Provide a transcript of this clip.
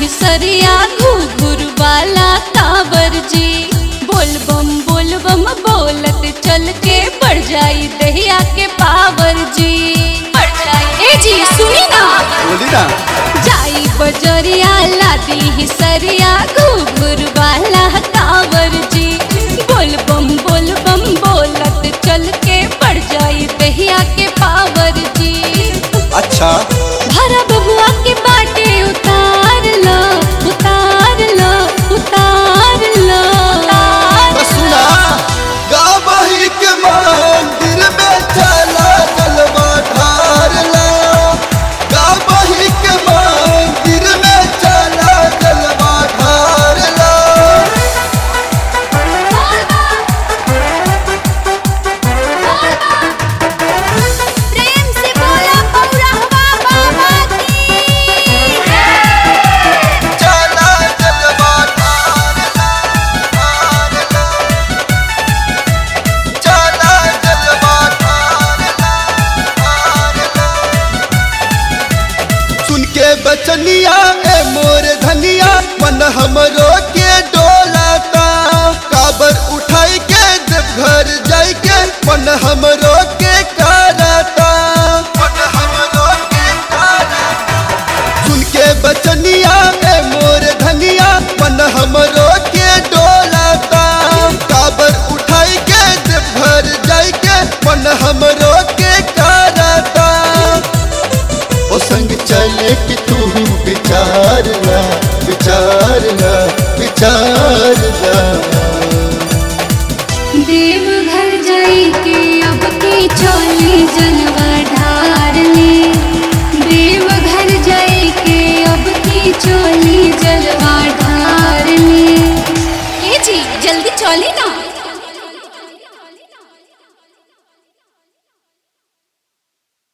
हिसरिया घुघुर वाला कांवर जी बोल बम बोल बम बोलत चल के बढ़ जाई दहिया के पावर जी बढ़ जाई ए जी सुनी ना बोली ना जाई बजरिया लादी हिसरिया घुघुर वाला कांवर जी बोल बम बोल बम बोलत चल के बढ़ जाई दहिया के पावर जी अच्छा भरा बबुआ के बाटे उतार लो उतार लो उतार लो तो सुना गावही के मंदिर में चला जलवा ढार ला गावही के मंदिर में चला जलवा ढार ला प्रेम से बोला पौरहवा बाबा की चला जलवा ढार ला ढार ला चला जलवा ढार ला ढार ला सुन के बचनिया ए मोर धनिया मन हमरो के डोलाता काबर उठाई के जब घर जाई के मन हमरो के कराता मन हमरो के कराता सुन के बचनिया ए मोर धनिया मन हमरो के डोलाता काबर उठाई के जब घर जाई के मन हमरो के कराता ओ संग चले कि तू विचार ला विचार ला विचार ला देव घर जाई के अब की चोली जलवा